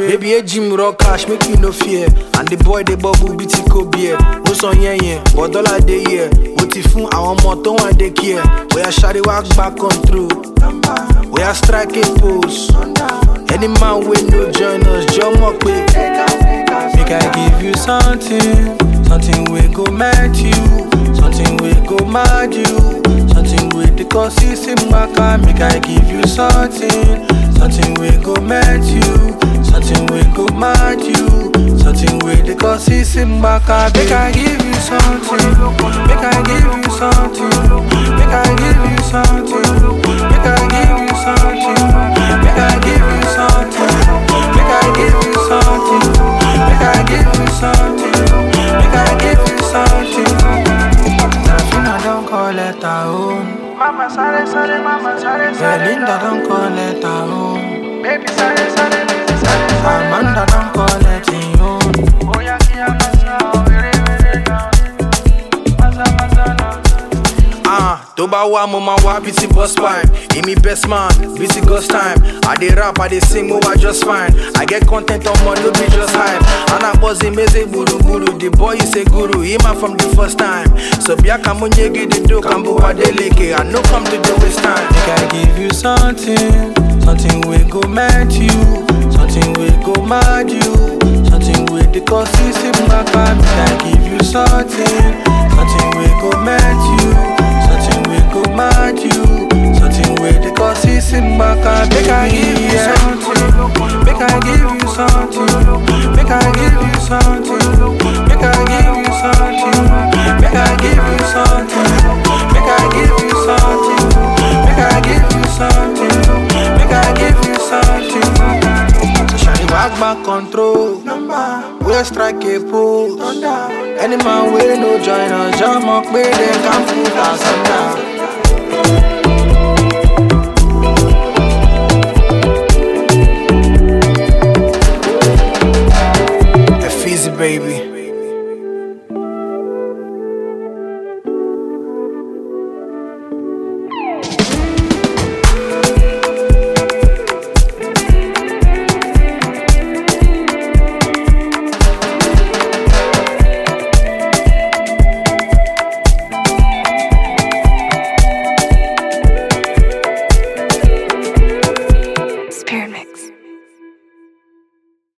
Baby, a gym rock cash, make you no fear. And the boy, the bubble, BT beer. No son yen yen, but dollar day year. What if I want more, don't want they care. We are shady walk back on through. We are striking pose. Any man with no join us, jump up quick. Make I give you something, something we go mad you, something we go mad you, something with the consistent maka. Make I give you something, something we go mad you, something we go mad you, something with the consistent maka. Make I give you something, make I give you something, make I give you something, make I give you something, make I give you something, make I give you something, make I give you something, make I give you something. Nafina don't call it her home. Mama sare sare, mama sare sare. Belinda don't call it her home. Baby sare sare, baby sare sare. Amanda don't call it her home. Oya kia masa, were were now. Masa masa now. Ah, tó bá wá mo máa wá bíi ti boss pipe. Èmi best man, bíi ti ghost time. I dey rap, I dey sing, mo wá just fine. I get content ọmọ no be just hype. Anagbozi meze gburugburu, the boy is a guru, he man from the first time. So biaka mo nyegi the do kambu wadeleke. I no come to the waste time. Make I give you something, something we go mad you, something we go mad you, something with the consistent maka. Make I give you something, something we go mad you. Something we go mad you Something with the consistent maka Make I give you something Make I give you something Make I give you something Make I give you something Make I give you something Make I give you something Make I give you something Make I give you something So shawty walk back control We strike a pose Any man wey no join us, jam up, pay them can put us under.